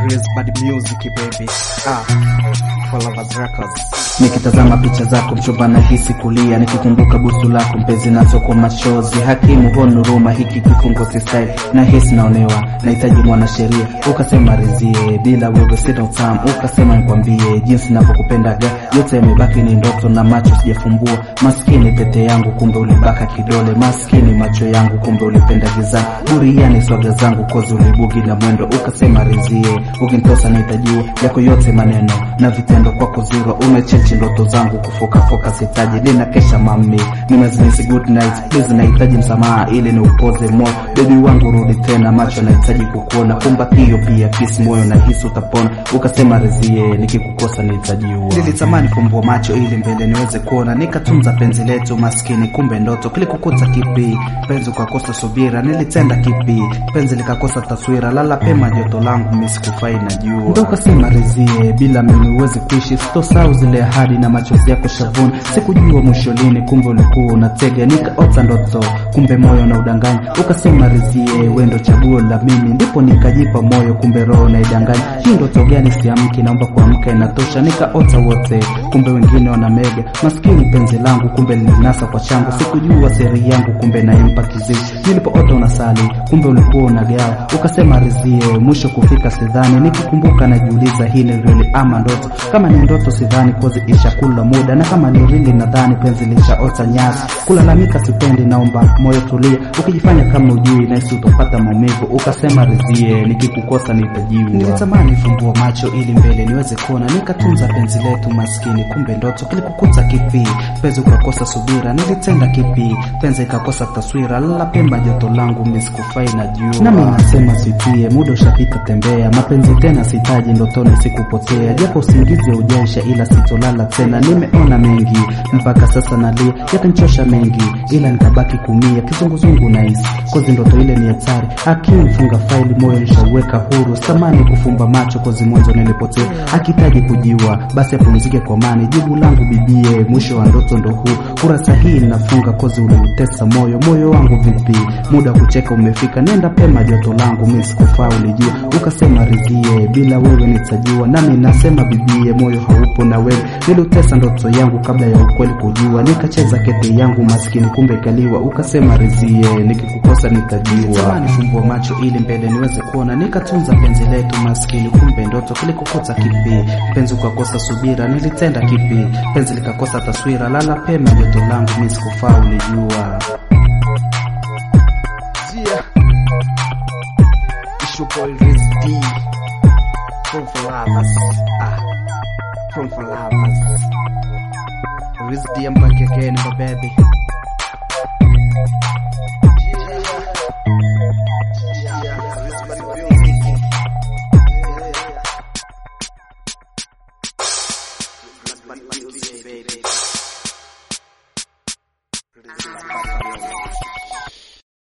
Chris Bad Music baby. Ah, for lovers records. Nikitazama picha zako mchumba nahisi kulia, nikikumbuka busu lako mpenzi nazo kwa machozi. Hakimu honuruma, hiki kifungo si style, nahisi naonewa, nahitaji mwanasheria. Ukasema rizie, bila wewe sina utamu. Ukasema nikwambie jinsi navyokupendaga, yote yamebaki ni ndoto na macho sijafumbua. Maskini pete yangu, kumbe ulibaka kidole. Maskini macho yangu, kumbe ulipenda gizani. Buriani swaga zangu, kozi ulibugi na mwendo. Ukasema rizie, ukinitosa nahitajiwa yako yote maneno na vitendo kwako zero. Umechechi ndoto zangu kufokafoka, sitaji nina kesha mami, nimezimisi good night please, nahitaji msamaha ili niupoze moyo. Bebi wangu rudi tena, macho nahitaji kukuona, kumbatio pia kiss, moyo nahisi utapona. Ukasema rizie, nikikukosa nitajiua. Nilitamani kumbua macho ili mbele niweze kuona, nikatunza penzi letu maskini, kumbe ndoto. Kilikukuta kipi penzi ukakosa subira? Nilitenda kipi penzi likakosa taswira? Lala pema joto langu mimi sikufai najua. Ndo ukasema rizie, bila mimi huwezi kuishi, sitosahau zile ahadi na machozi yako shavuni. Sikujua mwisho lini, kumbe ulikuwa unatega, nikaota ndoto, kumbe moyo na udanganya. Ukasema rizie, we ndo chaguo la mimi, ndipo nikajipa moyo, kumbe roho na idanganya. Hii ndoto gani? Siamki, naomba kuamka, inatosha. Nikaota wote, kumbe wengine wana mega. Maskini penzi langu, kumbe lilinasa kwa changu. Sikujua siri yangu, kumbe naimpa kiziwi. Nilipoota unasali, kumbe ulikuwa unagawa. Ukasema rizie, mwisho kufika sidhani. Nikikumbuka najiuliza, hii ni real ama ndoto? Kama ni ndoto sidhani, kozi ishakula muda, na kama ni rili nadhani penzi lishaota nyasi. Kulalamika sipendi, naomba moyo tulia. Ukijifanya kama ujui, nahisi utopata maumivu. Ukasema rizie, nikikukosa nitajiua. Nilitamani fumbua macho ili mbele niweze kuona, nikatunza penzi letu maskini, kumbe ndoto. Kilikukuta kipi penzi ukakosa subira? Nilitenda kipi penzi ikakosa taswira? Lala pemba joto langu mimi sikufai najua. Nami nasema sitie, muda ushapita, tembea. Mapenzi tena sitaji, ndotoni sikupotea, japo usingizi haujaisha, ila sitolala tena. Nimeona mengi mpaka sasa nalia, yakanchosha mengi, ila nikabaki kumia kizunguzungu nahisi kozi ndoto ile ni hatari. Akimfunga faili moyo nishauweka huru, samani kufumba macho kozi mwanzo nilipotea. Akitaji kujiwa basi apumzike kwa amani, jibu langu bibie, mwisho wa ndoto ndo huu. Kurasa hii nafunga kozi uliutesa moyo, moyo wangu vipi, muda wa kucheka umefika, nenda pema joto langu mimi sikufaa, ulijua. Ukasema rizie, bila wewe nitajiwa, nami nasema bibie, moyo haupo na wewe. Niliutesa ndoto yangu kabla ya ukweli kujua, nikacheza kete yangu maskini, kumbe kaliwa. Ukasema rizie, nikikukosa nitajiwa. Tamani fumbua macho ili mbele niweze kuona, nikatunza penzi letu maskini, kumbe ndoto. Kilikukuta kipi penzi ukakosa subira? Nilitenda kipi penzi likakosa taswira? Lala pema joto langu mimi sikufaa, ulijua. Yeah. It's your boy Riz D from for lovers. Ah, from for lovers. Riz D, I'm back again, my baby. baby.